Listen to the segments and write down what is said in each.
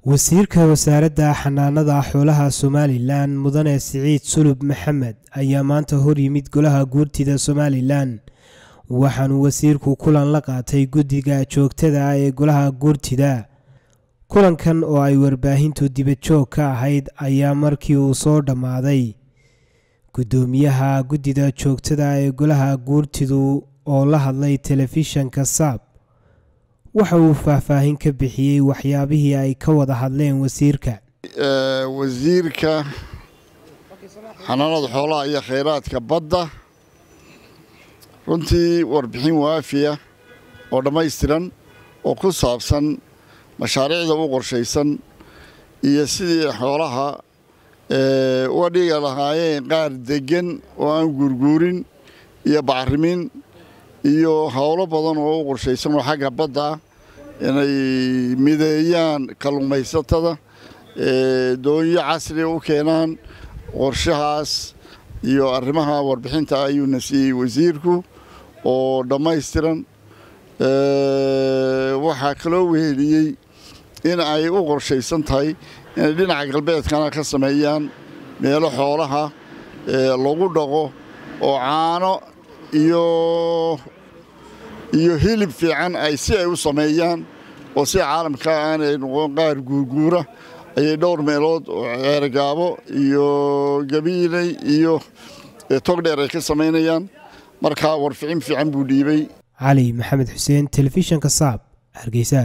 wasiirka wasaaradda xanaanada xoolaha somalilan mudane siciid sulub maxamed ayaa maanta hor yimid golaha guurtida somalilan waxaanuu wasiirku kulan la qaatay guddiga joogtada ah ee golaha guurtida kulankan oo ay warbaahintu dibadjoog ka ahayd ayaa markii uu soo dhammaaday guddoomiyaha guddida joogtada ee golaha guurtidu oo la hadlay telefishanka saab waxa uu faahfaahin ka bixiyey waxyaabihii ay ka wada hadleen wasiirka wasiirka xanaanada xoolaha iyo khayraadka badda runtii warbixin waafiya oo dhammaystiran oo ku saabsan mashaariicda u qorshaysan iyo sidii xoolaha uga dhiga lahaayeen qaar deggan oo aan guurguurin iyo bacrimin iyo howlo badan oo u qorshaysan oo xagga badda ah inay mideeyaan kalluumaysatada doonyo casriga u keenaan qorshahaas iyo arrimaha warbixinta ayuuna siiyey wasiirku oo dhammaystiran waxaa kaloo weheliyey in ay u qorshaysan tahay inay dhinaca galbeedkana ka sameeyaan meelo xoolaha lagu dhaqo oo caano iyo iyo hilib fiican ay si ay u sameeyaan oo si caalamka aanay noqon qaar guurguura ayay dhowr meelood oo ceergaabo iyo gabiiley iyo togdheer ay ka samaynayaan markaa warficin fiican buu dhiibay cali maxamed xuseen telefishanka saab hargeysa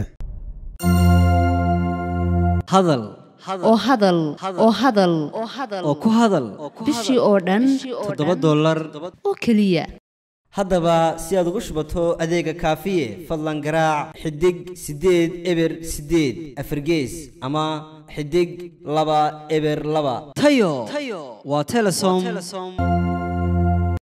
hadal oo hadal oo hadal oo ku hadal bishii oo dhan toddoba dollar oo keliya haddaba si aad ugu shubato adeega kaafiye fadlan garaac xidig siddeed eber siddeed afargees ama xidig laba eber laba tayo waa telesom